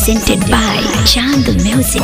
presented by Chand Music.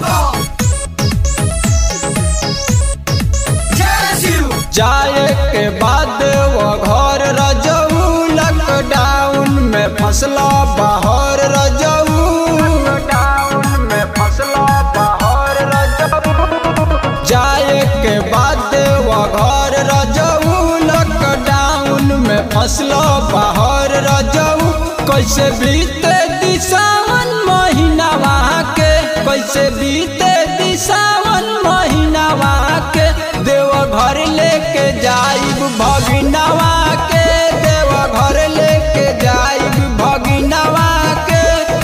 जाए के बाद वो घर रजऊ लॉकडाउन में फसला बाहर रजऊ लॉकडाउन में फसला बाहर रजऊ जाए के बाद वो घर रजऊ लॉकडाउन में फसला बाहर रजऊ कैसे बीते दिशावन महीना वहाँ के कैसे बीते दिशावन महीना वहाँ के देव घर लेके जाइब भगिनवा के देव घर लेके जाइब भगिनवा के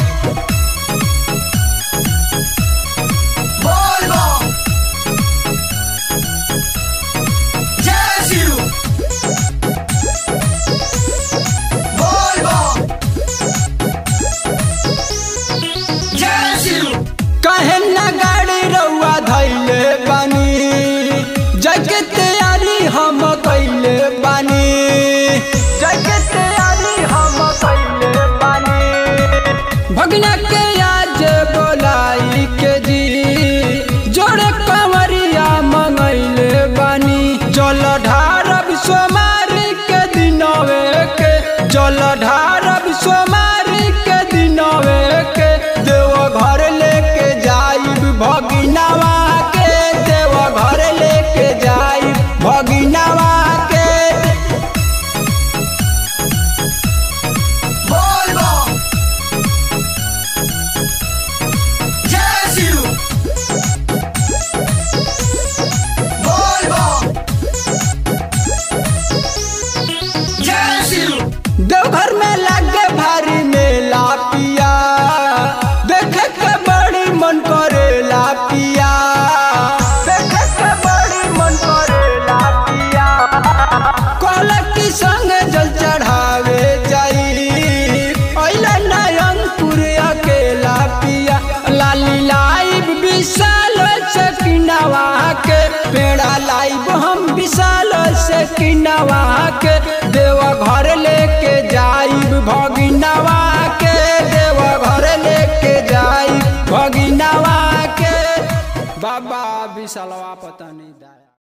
कहे न गाड़ी रउआ धैले बानी जगे तैयारी हम कैले बानी जगे तैयारी हम कैले बानी भगना के आज बोलाई के जी जोड़े कंवरिया मंगैले बानी जल ढारब सोमारी के दिनवे के जल ढारब सोमारी के दिनवे के देव घर लेके जाइब भगिनवा के देव घर लेके जाइब भगिनवा के देवघर में लागे भारी मेला पिया देखे के बड़ी मन करेला पिया देखे के बड़ी मन करेला पिया कहला की संग जल चढ़ावे जाई अइला नयनपुर अकेला पिया लाली लाइब विशाल से किनवा के पेड़ा लाइब हम विशाल से किनवा के देव घर लेके जाइब भगिनवा के देव घर लेके जाइब भगिनवा के बाबा विशालवा पता नहीं दाया